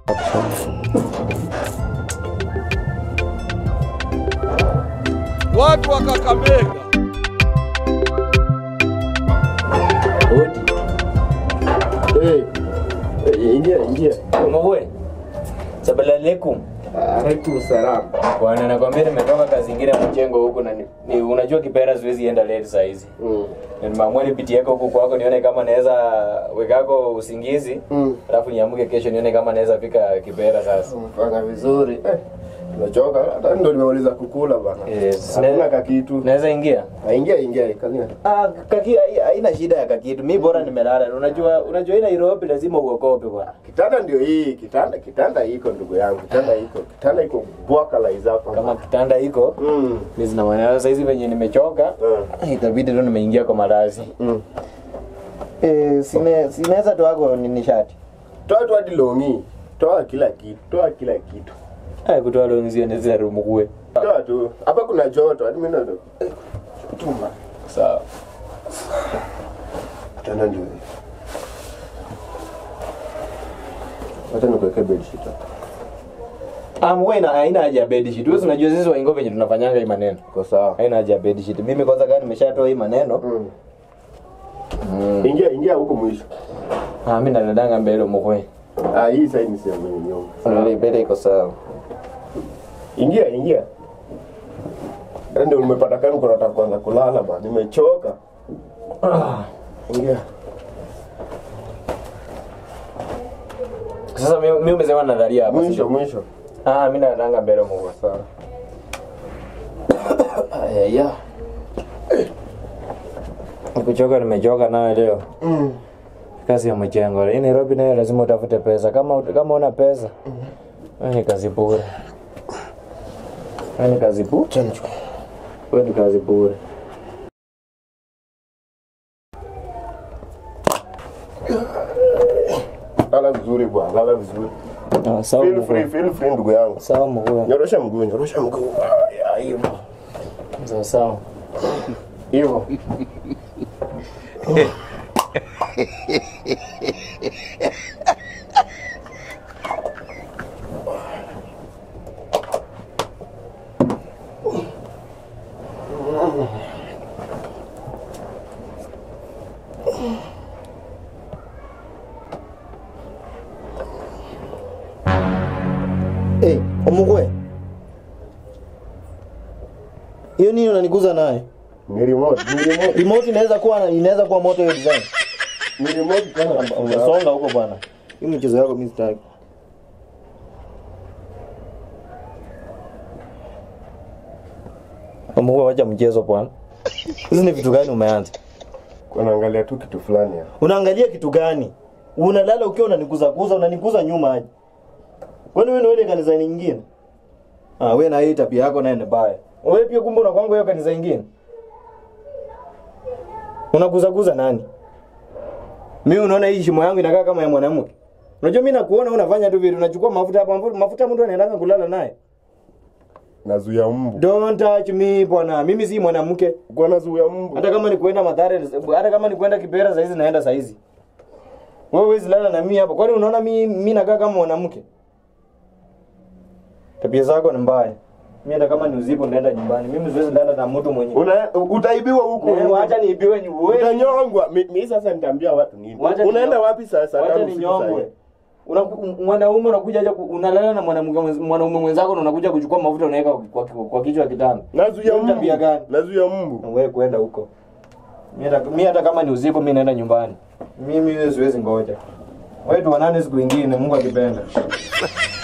Watu wa Kakamega Odi. Eh, eh, ingia ingia. Mwe. Sabala alaikum. Alaikum salam. Bwana nakwambia nimetoka kazi ingine mchengo huku na ni, ni, unajua kipera siwezi enda late saa hizi. Mm. Na nimeamua nipitie yako huku kwako nione kama naweza wekako usingizi. Mm. Alafu niamke kesho nione kama naweza fika kipera sasa. Umefanya vizuri. Eh, tumechoka hata ndo nimeuliza kukula bana. Yes. Hakuna kakitu. Naweza ingia? Ah, Ingia ingia kalia. Ah, kaki hai- haina shida ya kakitu. Mimi bora nimelala. Unajua unajua hii Nairobi lazima uokope bwana. Kitanda ndio hii, kitanda kitanda iko ndugu yangu. Kitanda iko. Kitanda iko bwaka la izapa. Kama kitanda iko Mm. mimi zina maana sasa hizi venye nimechoka Mm. itabidi tu nimeingia kwa malazi. Mm. Eh, sine sinaweza tu wako ni nishati. Toa tu hadi longi. Toa kila kitu. Toa kila kitu. Haya kutoa lonzi ndio rumu kuwe. Toa tu. Hapa kuna joto. Hadi mimi ndo. Eh, Tuma. Sawa. Kitanda ndio hii. Wacha nikuwekee bedsheet hapa. Ah, mwe ina haina haja ya bed sheet. Wewe unajua sisi waingo venye tunafanyanga hii maneno. Iko sawa. Haina haja ya bed sheet. Mimi kwanza kama nimeshatoa hii maneno. Mm. Mm. Ingia ingia huko mwisho. Ah, mimi nadadanga mbele mkwe. Ah, hii sasa ni sehemu yenye nyumba. Ndio mbele iko sawa. Ingia ingia. Hata ndio nimepata kani kuna nataka kuanza kulala bana. Nimechoka. Ah. Ingia. Sasa mimi mimi umesema nadharia hapa. Mwisho sio? mwisho. Ah, mimi nadadanga mbele mkwe. Sawa. Aya ya. Nikuchoka nimechoka nayo leo. Mm. Kazi ya mjengo. Hii Nairobi nayo lazima utafute pesa. Kama kama una pesa. Wewe ni kazi bure. Wewe ni kazi bure. Acha nichukue. Wewe ni kazi bure. Lala vizuri bwana, lala vizuri. Ah, sawa Feel free, mkuu. feel free ndugu yangu. Sawa mkuu. Nyorosha mguu, nyorosha mguu. Ah, ya, hivyo. Sawa sawa. Hivyo. Eh, omugwe. Hiyo nini unaniguza naye? Ni remote, ni remote. Remote inaweza kuwa inaweza kuwa moto hiyo design. Ni remote tena. Unasonga huko bwana. Hii mchezo yako mimi sitaki. Omugwe wacha mchezo bwana. Hizi ni vitu gani umeanza? Kunaangalia tu kitu fulani hapa. Unaangalia kitu gani? Unalala ukiwa unaniguza guza, unaniguza nyuma aje. Kwani wewe ni ile kanisa nyingine? Ah, wewe na hii tabia yako naye ni baya. Wewe pia kumbe unakwanga hiyo kanisa nyingine? Unaguza guza nani? Mimi unaona hii shimo yangu inakaa kama ya mwanamke. Unajua mimi nakuona unafanya tu vitu, unachukua mafuta hapa, mafuta mtu anaenda kulala naye. Nazuia mbu. Don't touch me bwana. Mimi si mwanamke. Kwa nazuia mbu. Hata kama ni kuenda Mathare, hata kama ni kuenda Kibera saizi naenda saizi. Wewe huwezi lala na mimi hapa. Kwani unaona mimi mimi nakaa kama mwanamke? Tabia zako ni mbaya. Mimi hata kama ni usiku naenda nyumbani. Mimi siwezi lala na mtu mwenye. Una utaibiwa huko. Eh, Wacha niibiwe nyumbani. Utanyongwa. Mi- Mimi sasa nitaambia watu nini? Wacha Unaenda ninyo- wapi sasa? Wacha Tangu siku ninyongwe. saa Una mwanaume unakuja aje ku- unalala na mwanamke mwenz- mwanaume mwenzako na unakuja kuchukua mafuta unaweka kwa, kwa, kwa kichwa kitanda. Nazuia Hiyo mbu. tabia gani? Nazuia mbu. Wewe kwenda huko. Mimi hata mimi hata kama ni usiku mimi naenda nyumbani. Mimi wewe siwezi ngoja. Wewe tuonane siku nyingine Mungu akipenda.